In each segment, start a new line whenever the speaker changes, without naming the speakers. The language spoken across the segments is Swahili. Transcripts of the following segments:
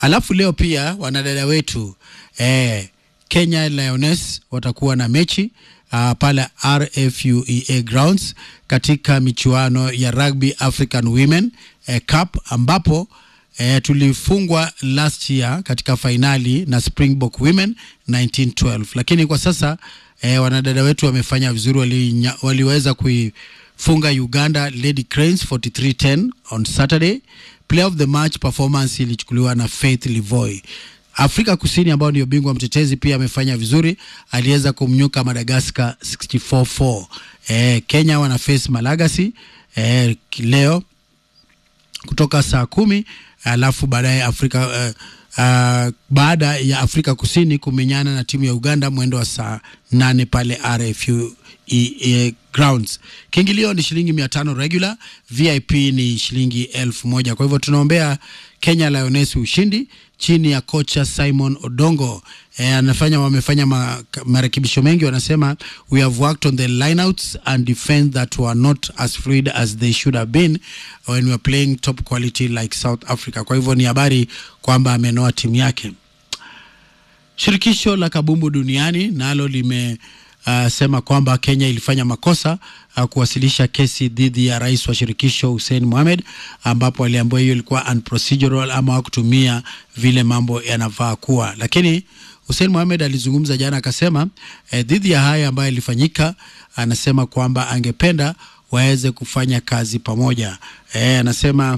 Alafu leo pia wanadada wetu eh, Kenya Lioness watakuwa na mechi uh, pale RFUEA Grounds katika michuano ya Rugby African Women eh, Cup ambapo eh, tulifungwa last year katika fainali na Springbok Women 1912, lakini kwa sasa eh, wanadada wetu wamefanya vizuri, wali, waliweza kuifunga Uganda Lady Cranes 43-10 on Saturday. Player of the match performance ilichukuliwa na Faith Livoy. Afrika Kusini ambao ndio bingwa mtetezi pia amefanya vizuri, aliweza kumnyuka Madagascar 64-4. Eh, Kenya wana face Malagasy eh, leo kutoka saa kumi alafu baadaye Afrika uh, uh, baada ya Afrika Kusini kumenyana na timu ya Uganda mwendo wa saa nane pale RFU E, e, grounds. Kiingilio ni shilingi mia tano regular, VIP ni shilingi elfu moja. Kwa hivyo tunaombea Kenya Lioness ushindi chini ya kocha Simon Odongo. E, anafanya wamefanya ma, marekebisho mengi, wanasema we have worked on the lineouts and defense that were not as fluid as they should have been when we are playing top quality like South Africa. Kwa hivyo ni habari kwamba amenoa timu yake. Shirikisho la kabumbu duniani nalo lime Uh, sema kwamba Kenya ilifanya makosa uh, kuwasilisha kesi dhidi ya rais wa shirikisho Hussein Mohamed, ambapo aliambiwa hiyo ilikuwa unprocedural ama hakutumia vile mambo yanafaa kuwa. Lakini Hussein Mohamed alizungumza jana akasema, eh, dhidi ya haya ambayo ilifanyika, anasema kwamba angependa waweze kufanya kazi pamoja. Eh, anasema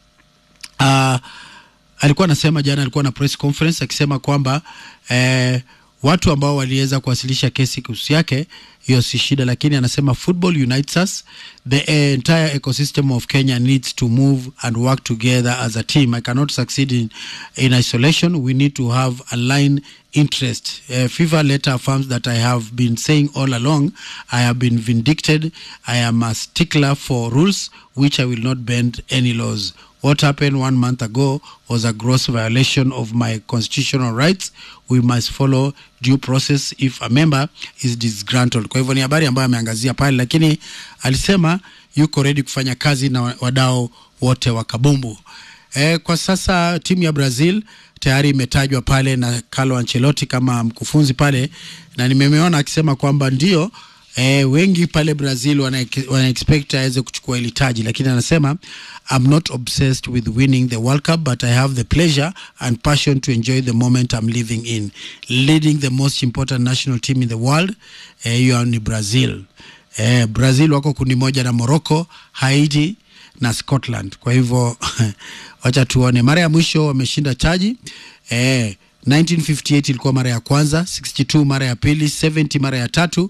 uh, alikuwa anasema jana, alikuwa na press conference akisema kwamba eh, watu ambao waliweza kuwasilisha kesi kuhusu yake, hiyo si shida, lakini anasema football unites us. The entire ecosystem of Kenya needs to move and work together as a team. I cannot succeed in, in isolation. We need to have aligned interest. Uh, FIFA letter affirms that I have been saying all along, I have been vindicted. I am a stickler for rules, which I will not bend any laws. What happened one month ago was a gross violation of my constitutional rights. We must follow due process if a member is disgruntled. Kwa hivyo ni habari ambayo ameangazia pale, lakini alisema yuko ready kufanya kazi na wadau wote wa kabumbu. E, kwa sasa timu ya Brazil tayari imetajwa pale na Carlo Ancelotti kama mkufunzi pale, na nimemeona akisema kwamba ndio E, wengi pale Brazil wana, wana expect aweze kuchukua ile taji, lakini anasema I'm not obsessed with winning the World Cup but I have the pleasure and passion to enjoy the moment I'm living in leading the most important national team in the world. Hiyo e, ni Brazil. E, Brazil wako kundi moja na Morocco, Haiti na Scotland. Kwa hivyo wacha tuone. Mara ya mwisho wameshinda taji e, 1958 ilikuwa mara ya kwanza, 62 mara ya pili, 70 mara ya tatu,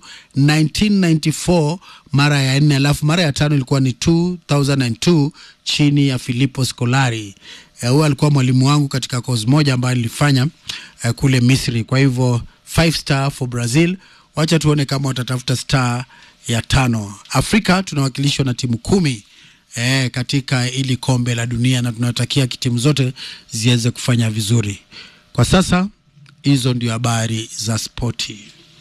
1994 mara ya nne, alafu mara ya tano ilikuwa ni 2002 chini ya Filippo Scolari. Huyo uh, alikuwa mwalimu wangu katika kozi moja ambayo nilifanya uh, kule Misri. Kwa hivyo 5 star for Brazil. Wacha tuone kama watatafuta star ya tano. Afrika tunawakilishwa na timu kumi eh, katika ili kombe la dunia na tunatakia timu zote ziweze kufanya vizuri. Kwa sasa hizo ndio habari za spoti.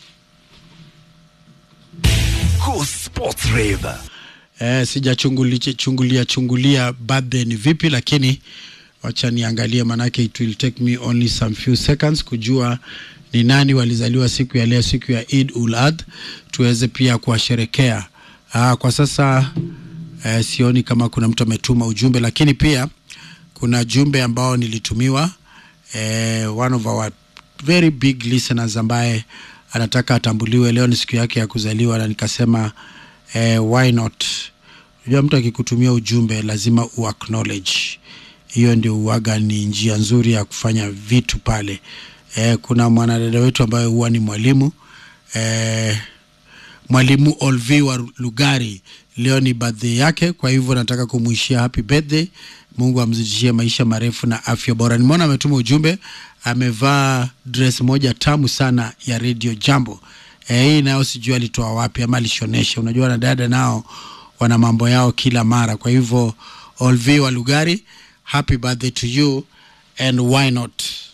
Eh, sijachungulia chungulia chungulia birthday ni vipi, lakini wacha niangalie, manake it will take me only some few seconds kujua ni nani walizaliwa siku ya leo, siku ya Eid ul Adha, tuweze pia kuwasherekea. Ah, kwa sasa eh, sioni kama kuna mtu ametuma ujumbe, lakini pia kuna jumbe ambao nilitumiwa eh, one of our very big listeners ambaye anataka atambuliwe. Leo ni siku yake ya kuzaliwa, na nikasema eh, why not? Unajua, mtu akikutumia ujumbe lazima u acknowledge. Hiyo ndio uwaga ni njia nzuri ya kufanya vitu pale. Eh, kuna mwanadada wetu ambaye huwa ni mwalimu eh, mwalimu Olvi wa Lugari, leo ni birthday yake, kwa hivyo nataka kumwishia happy birthday. Mungu amzidishie maisha marefu na afya bora. Nimeona ametuma ujumbe, amevaa dress moja tamu sana ya Radio Jambo. E, hii nayo sijui alitoa wapi ama alishonesha. Unajua wanadada nao wana mambo yao kila mara. Kwa hivyo Olvi wa Lugari, happy birthday to you and why not